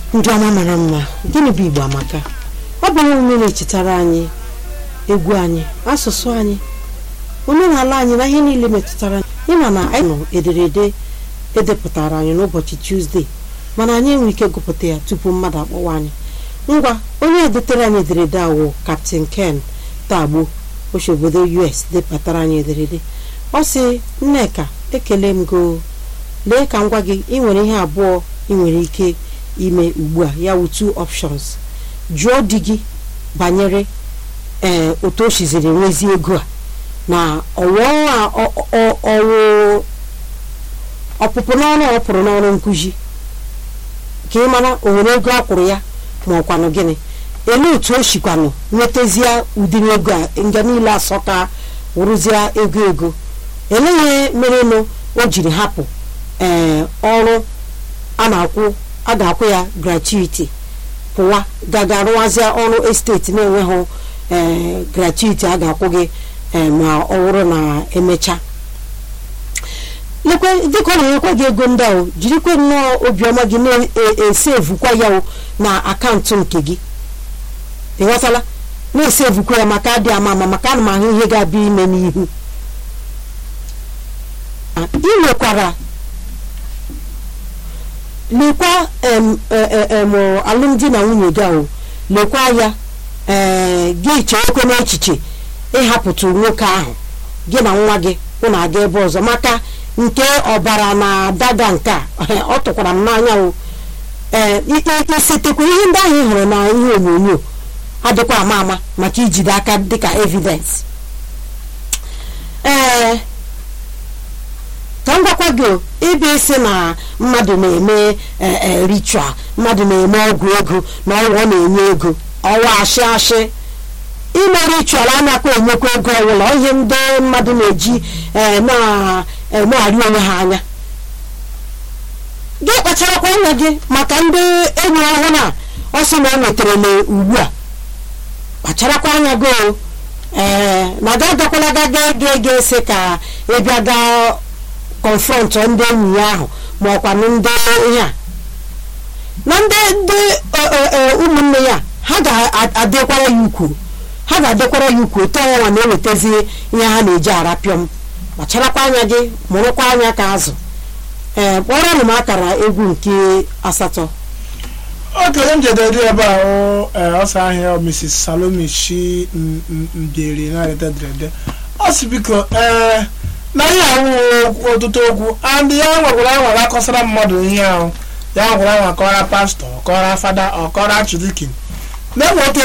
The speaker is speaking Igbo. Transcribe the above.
ndị ọma mara mma gịnị bụ igbo amaka ọ bụ ihe omume na-echetara anyị egwu anyị asụsụ anyị omenala anyị na ihe niile metụtara ịma na anyị nọ ederede edepụtara anyị n'ụbọchị tuzdee mana anyị enwe ike gụpụta ya tupu mmadụ akpọwa anyị ngwa onye edetere anyị ederede a wụ kaptin ken tagbo oche obodo us depụtara anyị ederede ọ sị nneka ekele m go lee ka m gwa gị ị nwere ihe abụọ ị nwere ike ime ugbu a ya wụ two options jụọ di gị banyere ee otu o siziri nwezi ego a na ọwụwa ọwụ ọpụpụ n'ọrụ ọ pụrụ n'ọrụ nkụzi ka ị mara o nwere ego a kwụrụ ya ma ọkwanụ gịnị ele otu o shikwanụ nwetazie ụdịrị ego a nga niile asọ ka wụrụzie ego ego eleghị merenụ o jiri hapụ ee ọrụ a na-akwụ a ga-akwụ ya gratuity pụwa gaga rụwazie ọrụ esteti na-enweghị ee gratuity a ga-akwụ gị ma ọ bụrụ na emecha lekwe dịka ọ na-enyekwa gị ego ndị ahụ jirikwe nnọọ obiọma gị na-esevukwa ya na akaụntụ nke gị ịghọtala na-esevukwa ya maka adị ama ama maka ana m ahụ ihe ga-abịa ime n'ihu ị nwekwara lekwa alụmdi na nwunye gị ahụ lekwa ya ee gị cheekwe n'echiche ịhapụtụ nwoke ahụ gị na nwa gị ụnụ aga ebe ọzọ maka nke ọbara na dada nke a ọ tụkwara m n'anya o ee isetekwa ihe ndị ahụ ị hụrụ na ihe onyonyo adịkwa ama ama maka ijide aka dịka evidence ee ka m gwakwa gị ịbịa isi na mmadụ na-eme ritual mmadụ na-eme ọgwụ ego na ọgwụ ọ na-enye ego ọwa ashị ashị ime ritual anakwa enyekwa ego ọbụla ihe ndị mmadụ na-eji na-emegharị onwe ha anya gị kpacharakwa anya gị maka ndị enyi ọhụrụ na ọ sị na ọ nwetara ugbu a kpacharakwa anya gị ee na ga agakwala gaga ga ege ese ka ịbịa gaa kọnfrọntụ ndị enyi ya ahụ ma ọkwa ndị ihe a na ndị ndị ụmụnne ya ha ga-adịkwara ya ukwu ha ga-adịkwara ya ukwu otu ọnwa na-ewetazi ihe ha na-eji arapịọm kpacharakwa anya gị mụrụkwa anya ka azụ ee kpọrọ m akara egwu nke asatọ okenye m jedere ebe ahụ ọsọ ahịa mrs salome shi mberi na-arịta derede ọ sị biko ee na ihe ahụ ọtụtụ okwu and ya nwekwara anwara akọsara mmadụ ihe ahụ ya nwekwara anwa kọra pastọ kọra fada ọkọra chidikin na-enwe otu